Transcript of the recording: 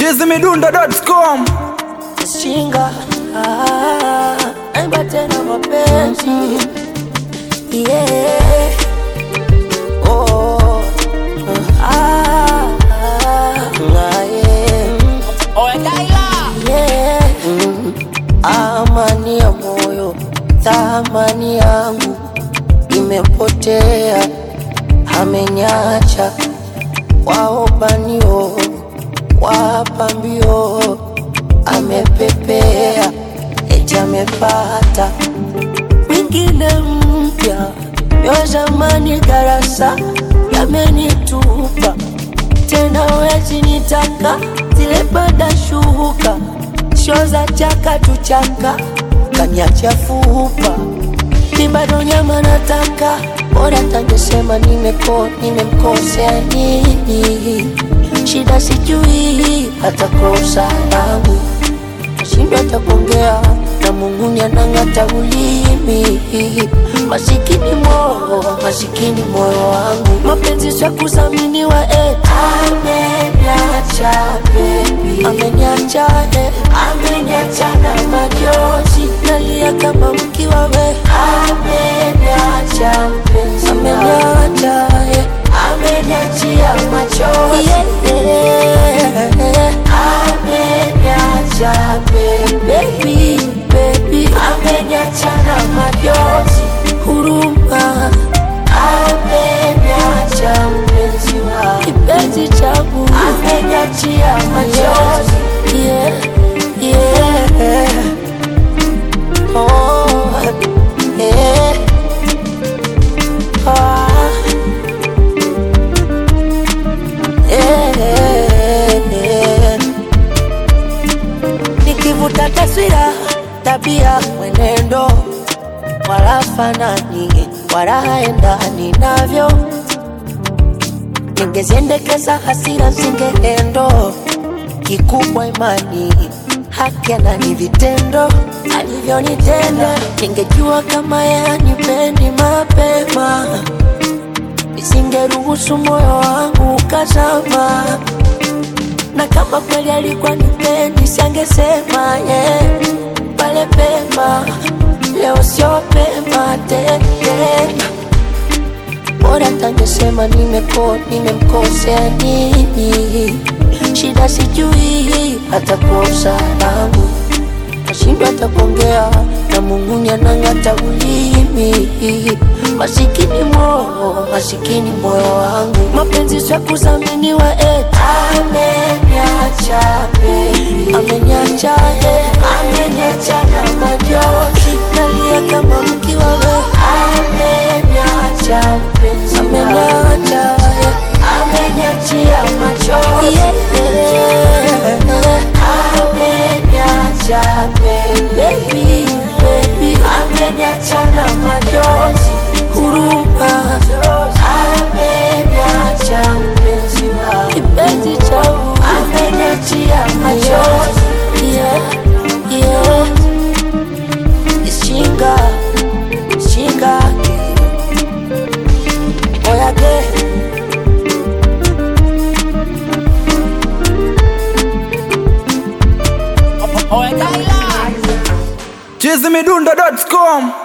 chizimidundo.com Shinga ah, naimba tena mapenzi yeah. oh, ah, ah, ah, yeah. Yeah. Mm. Amani ya moyo, thamani yangu imepotea, amenyacha waobanio wapambio, amepepea eti amepata mwingine mpya, yo zamani darasa yamenitupa tena, wezi nitaka zile bada shuka sho za chaka tuchaka kaniacha fupa mi bado nyama nataka bora tangesema nimeko nimemkosea nini shida sijui hata kosa langu nashindwa hata kuongea na Mungu anang'ata ulimi masikini moyo masikini moyo wangu mapenzi sio kudhaminiwa eh. ameniacha baby ameniacha eh. ameniacha na majozi nalia kama mkiwa we ameniacha mpenzi ameniacha eh. ameniachia machozi yeah. ameniacha baby baby ameniacha na majozi huruma ameniacha mpenzi wa kipenzi changu ameniachia machozi yeah, yeah. Oh, yeah. Ah. Eh, nikivuta taswira, tabia, mwenendo, wala fanani, wala haendani navyo. Ningeziendekeza hasira zingeendo, kikubwa imani, haki ni vitendo alivyonitenda. Ningejua kama yanipendi mapema nisingeruhusu moyo wangu ukazama, na kama kweli alikuwa nipendi siangesema yeah. pale pema, leo sio pema tena, bora tangesema nimeko nimemkosea nini, shida sijui hata kosa langu nashindwa hata kuongea na Mungu anang'ata ulimi masikini moyo masikini moyo wangu mapenzi sio kudhaminiwa eh. ameniacha baby ameniacha eh. ameniacha na majozi nalia kama mkiwa we ameniacha mpenzi ameniacha eh. ameniachia machozi yeah. ameniacha baby baby ameniacha na majozi huruma ameniacha mpenzi wa kipenzi changu ameniachia machozi yeah, yeah. Shinga, shinga, oyage chizimidundo.com